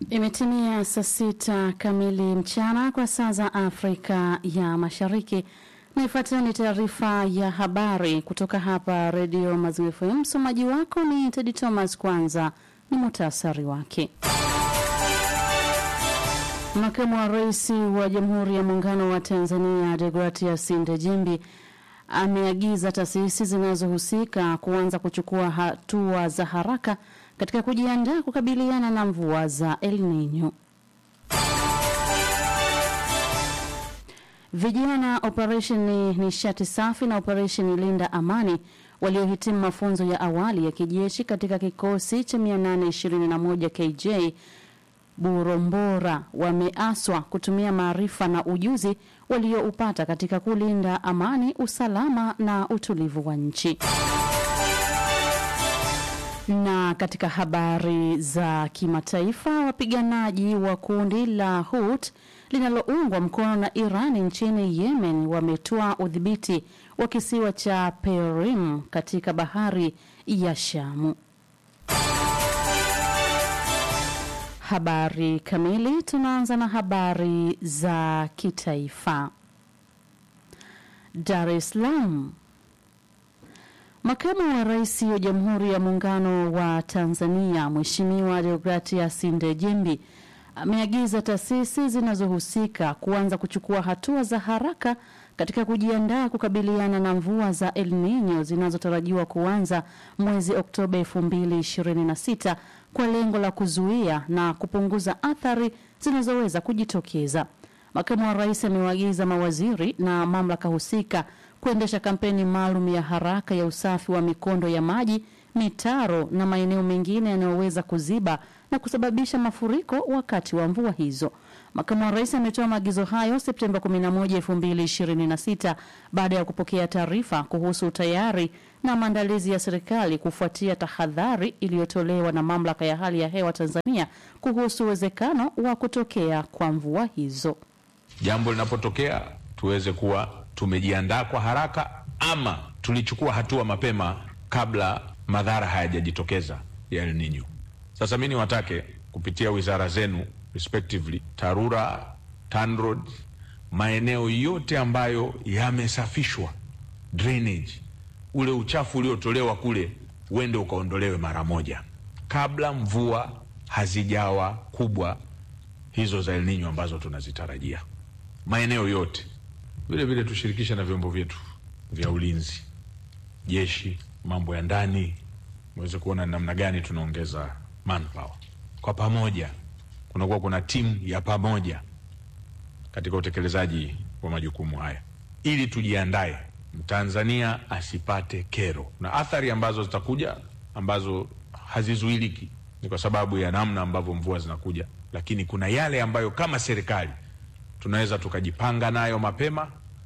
Imetimia saa sita kamili mchana kwa saa za Afrika ya Mashariki, na ifuatayo ni taarifa ya habari kutoka hapa Redio Maziwa FM. Msomaji wako ni Tedi Thomas. Kwanza ni muhtasari wake. Makamu wa Rais wa Jamhuri ya Muungano wa Tanzania Deogratias Ndejimbi ameagiza taasisi zinazohusika kuanza kuchukua hatua za haraka katika kujiandaa kukabiliana na mvua za El Nino. Vijana operesheni nishati safi na operesheni linda amani waliohitimu mafunzo ya awali ya kijeshi katika kikosi cha 821 KJ Burombora wameaswa kutumia maarifa na ujuzi walioupata katika kulinda amani, usalama na utulivu wa nchi. Na katika habari za kimataifa, wapiganaji wa kundi la Hut linaloungwa mkono na Iran nchini Yemen wametoa udhibiti wa kisiwa cha Perim katika bahari ya Shamu. Habari kamili. Tunaanza na habari za kitaifa. Dar es Salaam. Makamu wa Rais wa Jamhuri ya Muungano wa Tanzania Mheshimiwa Deogratias Ndejembi ameagiza taasisi zinazohusika kuanza kuchukua hatua za haraka katika kujiandaa kukabiliana na mvua za El Nino zinazotarajiwa kuanza mwezi Oktoba 2026 kwa lengo la kuzuia na kupunguza athari zinazoweza kujitokeza. Makamu wa Rais amewaagiza mawaziri na mamlaka husika kuendesha kampeni maalum ya haraka ya usafi wa mikondo ya maji, mitaro na maeneo mengine yanayoweza kuziba na kusababisha mafuriko wakati wa mvua hizo. Makamu wa Rais ametoa maagizo hayo Septemba 11, 2026 baada ya kupokea taarifa kuhusu utayari na maandalizi ya serikali kufuatia tahadhari iliyotolewa na Mamlaka ya Hali ya Hewa Tanzania kuhusu uwezekano wa kutokea kwa mvua hizo. Jambo linapotokea tuweze kuwa tumejiandaa kwa haraka ama tulichukua hatua mapema kabla madhara hayajajitokeza ya El Nino. Sasa mi niwatake kupitia wizara zenu respectively, TARURA, TANROADS, maeneo yote ambayo yamesafishwa drainage, ule uchafu uliotolewa kule uende ukaondolewe mara moja kabla mvua hazijawa kubwa hizo za El Nino ambazo tunazitarajia maeneo yote. Vile vile tushirikishe na vyombo vyetu vya ulinzi, jeshi, mambo ya ndani, muweze kuona namna gani tunaongeza manpower kwa pamoja. Kunakuwa kuna timu ya pamoja katika utekelezaji wa majukumu haya, ili tujiandae Mtanzania asipate kero na athari ambazo zitakuja ambazo hazizuiliki, ni kwa sababu ya namna ambavyo mvua zinakuja, lakini kuna yale ambayo kama serikali tunaweza tukajipanga nayo mapema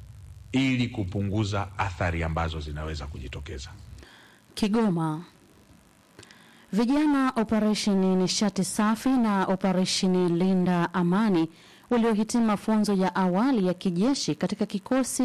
ili kupunguza athari ambazo zinaweza kujitokeza. Kigoma. Vijana operesheni nishati safi na operesheni linda amani waliohitimu mafunzo ya awali ya kijeshi katika kikosi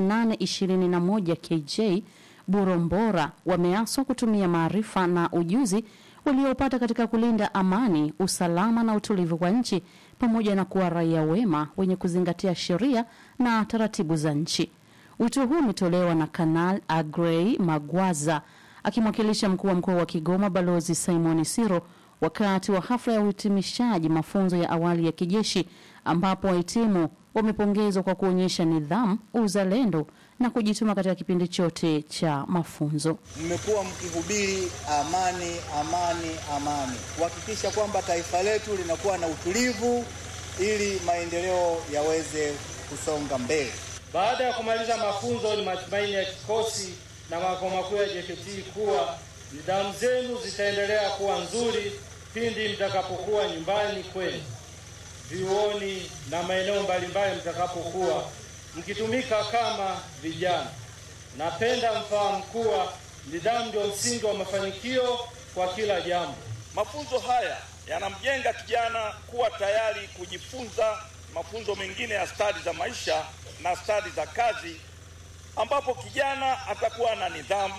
821 KJ Burombora wameaswa kutumia maarifa na ujuzi waliopata katika kulinda amani, usalama na utulivu wa nchi pamoja na kuwa raia wema wenye kuzingatia sheria na taratibu za nchi. Wito huu umetolewa na Kanal Agrey Magwaza akimwakilisha mkuu wa mkoa wa Kigoma Balozi Simon Siro wakati wa hafla ya uhitimishaji mafunzo ya awali ya kijeshi ambapo wahitimu wamepongezwa kwa kuonyesha nidhamu, uzalendo na kujituma katika kipindi chote cha mafunzo. Mmekuwa mkihubiri amani, amani, amani, kuhakikisha kwamba taifa letu linakuwa na utulivu ili maendeleo yaweze kusonga mbele. Baada ya kumaliza mafunzo, ni matumaini ya kikosi na makao makuu ya JKT kuwa nidhamu zenu zitaendelea kuwa nzuri pindi mtakapokuwa nyumbani kwenu, vyuoni na maeneo mbalimbali mtakapokuwa mkitumika kama vijana. Napenda mfahamu kuwa nidhamu ndio msingi wa mafanikio kwa kila jambo. Mafunzo haya yanamjenga kijana kuwa tayari kujifunza mafunzo mengine ya stadi za maisha na stadi za kazi, ambapo kijana atakuwa na nidhamu,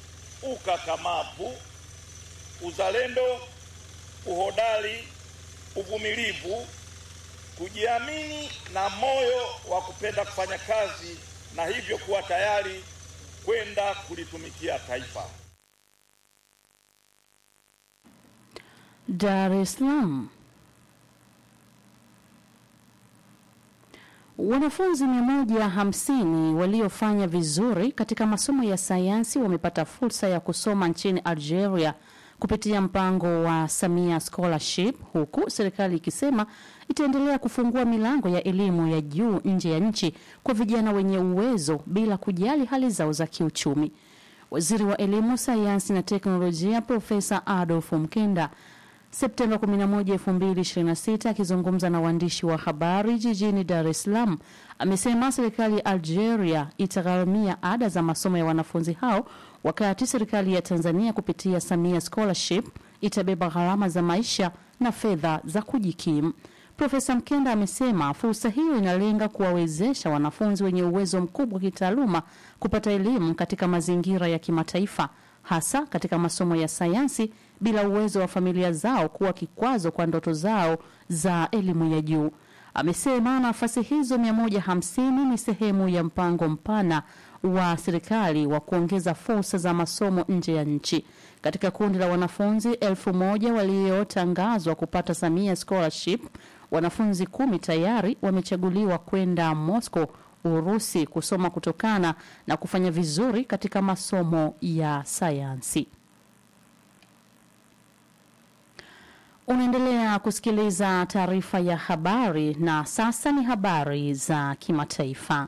ukakamavu, uzalendo, uhodari uvumilivu, kujiamini na moyo wa kupenda kufanya kazi na hivyo kuwa tayari kwenda kulitumikia taifa. Dar es Salaam. Wanafunzi 150 waliofanya vizuri katika masomo ya sayansi wamepata fursa ya kusoma nchini Algeria kupitia mpango wa Samia Scholarship, huku serikali ikisema itaendelea kufungua milango ya elimu ya juu nje ya nchi kwa vijana wenye uwezo bila kujali hali zao za kiuchumi. Waziri wa Elimu, Sayansi na Teknolojia Profesa Adolf Mkenda Septemba 11, 2026 akizungumza na waandishi wa habari jijini Dar es Salaam amesema serikali ya Algeria itagharamia ada za masomo ya wanafunzi hao, wakati serikali ya Tanzania kupitia Samia Scholarship itabeba gharama za maisha na fedha za kujikimu. Profesa Mkenda amesema fursa hiyo inalenga kuwawezesha wanafunzi wenye uwezo mkubwa kitaaluma kupata elimu katika mazingira ya kimataifa hasa katika masomo ya sayansi bila uwezo wa familia zao kuwa kikwazo kwa ndoto zao za elimu ya juu. Amesema nafasi hizo 150 ni sehemu ya mpango mpana wa serikali wa kuongeza fursa za masomo nje ya nchi. Katika kundi la wanafunzi elfu moja waliotangazwa kupata Samia Scholarship, wanafunzi kumi tayari wamechaguliwa kwenda Moscow Urusi kusoma kutokana na kufanya vizuri katika masomo ya sayansi. Unaendelea kusikiliza taarifa ya habari na sasa ni habari za kimataifa.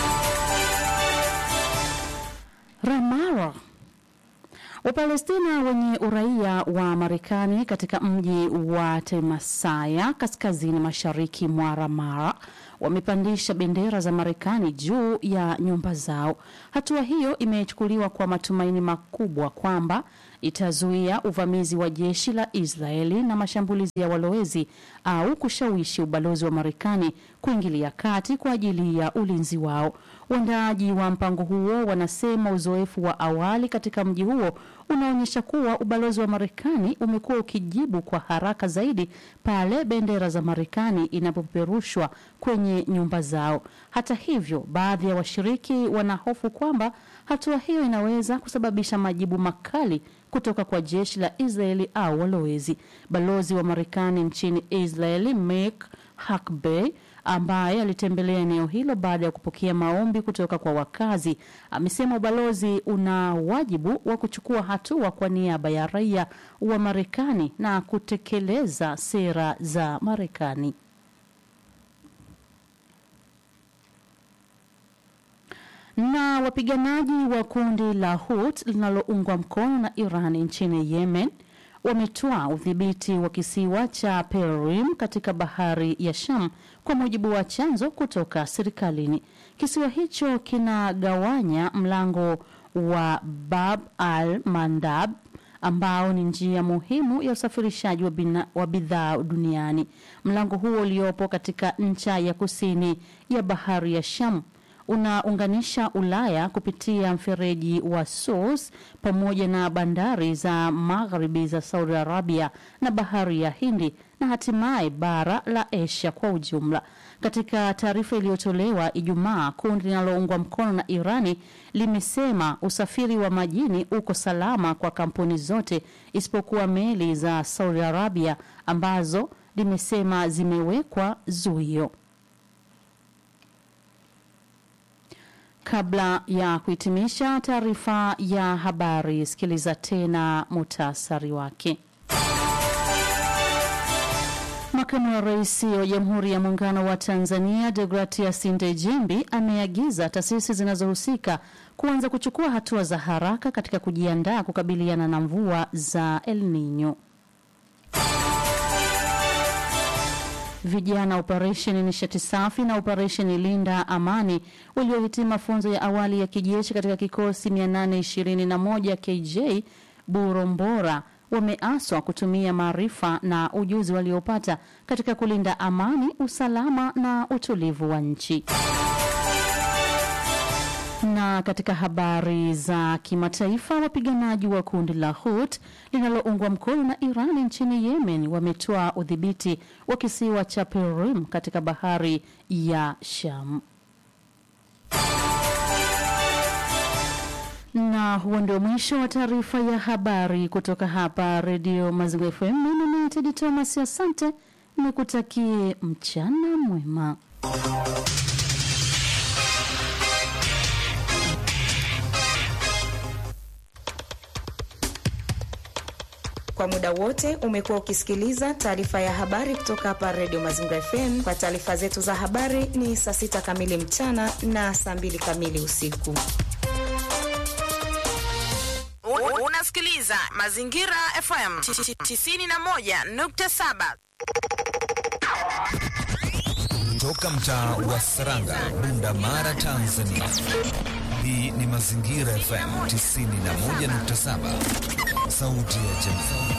Ramala Wapalestina wenye uraia wa Marekani katika mji wa Temasaya kaskazini mashariki mwa Ramala wamepandisha bendera za Marekani juu ya nyumba zao. Hatua hiyo imechukuliwa kwa matumaini makubwa kwamba itazuia uvamizi wa jeshi la Israeli na mashambulizi ya walowezi au kushawishi ubalozi wa Marekani kuingilia kati kwa ajili ya ulinzi wao. Waandaaji wa mpango huo wanasema uzoefu wa awali katika mji huo unaonyesha kuwa ubalozi wa Marekani umekuwa ukijibu kwa haraka zaidi pale bendera za Marekani inapopeperushwa kwenye nyumba zao. Hata hivyo, baadhi ya washiriki wanahofu kwamba hatua hiyo inaweza kusababisha majibu makali kutoka kwa jeshi la Israeli au walowezi. Balozi wa Marekani nchini Israeli Mike Huckabee ambaye alitembelea eneo hilo baada ya kupokea maombi kutoka kwa wakazi, amesema ubalozi una wajibu wa kuchukua hatua kwa niaba ya raia wa Marekani na kutekeleza sera za Marekani. Na wapiganaji wa kundi la Hut linaloungwa mkono na Iran nchini Yemen wametoa udhibiti wa kisiwa cha Perim katika bahari ya Sham, kwa mujibu wa chanzo kutoka serikalini. Kisiwa hicho kinagawanya mlango wa Bab al Mandab ambao ni njia muhimu ya usafirishaji wa, bina- wa bidhaa duniani. Mlango huo uliopo katika ncha ya kusini ya bahari ya Sham unaunganisha Ulaya kupitia mfereji wa Suez pamoja na bandari za magharibi za Saudi Arabia na bahari ya Hindi na hatimaye bara la Asia kwa ujumla. Katika taarifa iliyotolewa Ijumaa, kundi linaloungwa mkono na Irani limesema usafiri wa majini uko salama kwa kampuni zote isipokuwa meli za Saudi Arabia ambazo limesema zimewekwa zuio. Kabla ya kuhitimisha taarifa ya habari, sikiliza tena muhtasari wake. Makamu wa Rais wa Jamhuri ya Muungano wa Tanzania Deogratias Ndejembi ameagiza taasisi zinazohusika kuanza kuchukua hatua za haraka katika kujiandaa kukabiliana na mvua za El Nino. Vijana operesheni nishati safi na operesheni linda amani waliohitimu mafunzo ya awali ya kijeshi katika kikosi 821 KJ Burombora wameaswa kutumia maarifa na ujuzi waliopata katika kulinda amani, usalama na utulivu wa nchi. Na Na katika habari za kimataifa, wapiganaji wa kundi la Hut linaloungwa mkono na Iran nchini Yemen wametoa udhibiti wa kisiwa cha Perim katika bahari ya Sham. Na huo ndio mwisho wa taarifa ya habari kutoka hapa Redio Maziwa FM. Mimi ni Tedi Thomas, asante, nikutakie mchana mwema. Kwa muda wote umekuwa ukisikiliza taarifa ya habari kutoka hapa Redio Mazingira FM. Kwa taarifa zetu za habari ni saa sita kamili mchana na saa mbili kamili usiku. Unasikiliza Mazingira FM 91.7 Toka mtaa wa Saranga, Bunda Mara, Tanzania. Hii ni Mazingira FM 91.7, sauti ya jamii.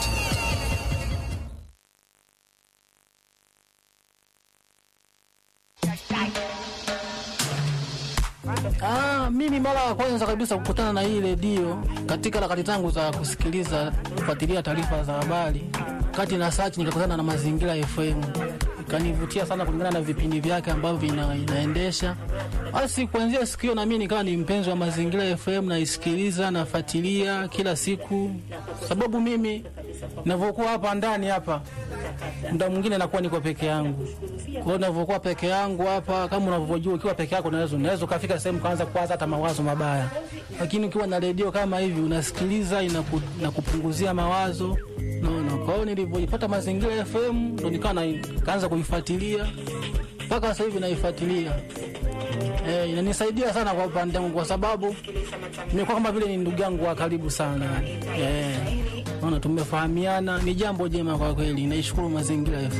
Ah, mimi mara ya kwanza kabisa kukutana na hii redio katika harakati zangu za kusikiliza kufuatilia taarifa za habari, kati na search nikakutana na Mazingira FM, ikanivutia sana kulingana na vipindi vyake ambavyo vina, inaendesha. Basi kuanzia siku hiyo na mimi nikawa ni mpenzi wa Mazingira FM, naisikiliza nafuatilia kila siku, sababu mimi ninavyokuwa hapa ndani hapa muda mwingine nakuwa niko peke yangu. Kwa hiyo ninavyokuwa peke yangu hapa, kama unavyojua, ukiwa peke yako unaweza unaweza ukafika sehemu kaanza kuwaza hata mawazo mabaya, lakini ukiwa na redio kama hivi unasikiliza, inaku, inakupunguzia mawazo naona. Kwa hiyo nilivyoipata Mazingira FM ndo nikawa na- kaanza kuifuatilia mpaka sasa hivi naifuatilia. Eh, inanisaidia sana kwa upande wangu kwa sababu nimekuwa kama vile ni ndugu yangu wa karibu sana. Eh, naona tumefahamiana, ni jambo jema kwa kweli. Naishukuru Mazingira FM.